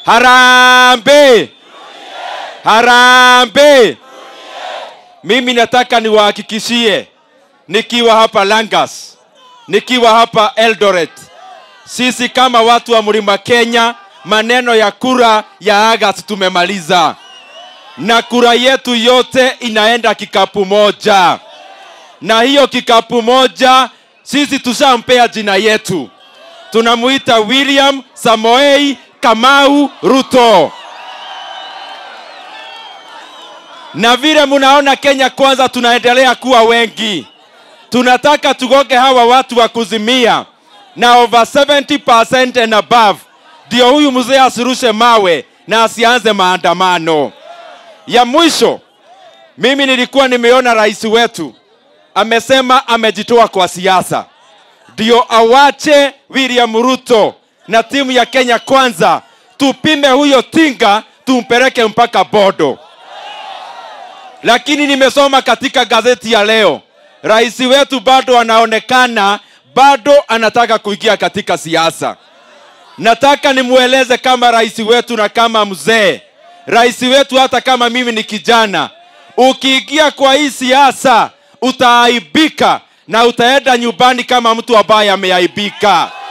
Harambe! Harambe! Mimi nataka niwahakikishie nikiwa hapa Langas, nikiwa hapa Eldoret, sisi kama watu wa Mlima Kenya, maneno ya kura ya August tumemaliza, na kura yetu yote inaenda kikapu moja, na hiyo kikapu moja sisi tushampea jina yetu, tunamuita William Samoei Kamau Ruto. Na vile mnaona Kenya kwanza tunaendelea kuwa wengi, tunataka tugoge hawa watu wa kuzimia na over 70% and above, ndio huyu mzee asirushe mawe na asianze maandamano. Ya mwisho, mimi nilikuwa nimeona rais wetu amesema amejitoa kwa siasa, ndio awache William Ruto na timu ya Kenya Kwanza, tupime huyo tinga tumpeleke mpaka Bodo. Lakini nimesoma katika gazeti ya leo, rais wetu bado anaonekana bado anataka kuingia katika siasa. Nataka nimweleze kama rais wetu na kama mzee, rais wetu, hata kama mimi ni kijana, ukiingia kwa hii siasa utaaibika na utaenda nyumbani kama mtu ambaye ameaibika.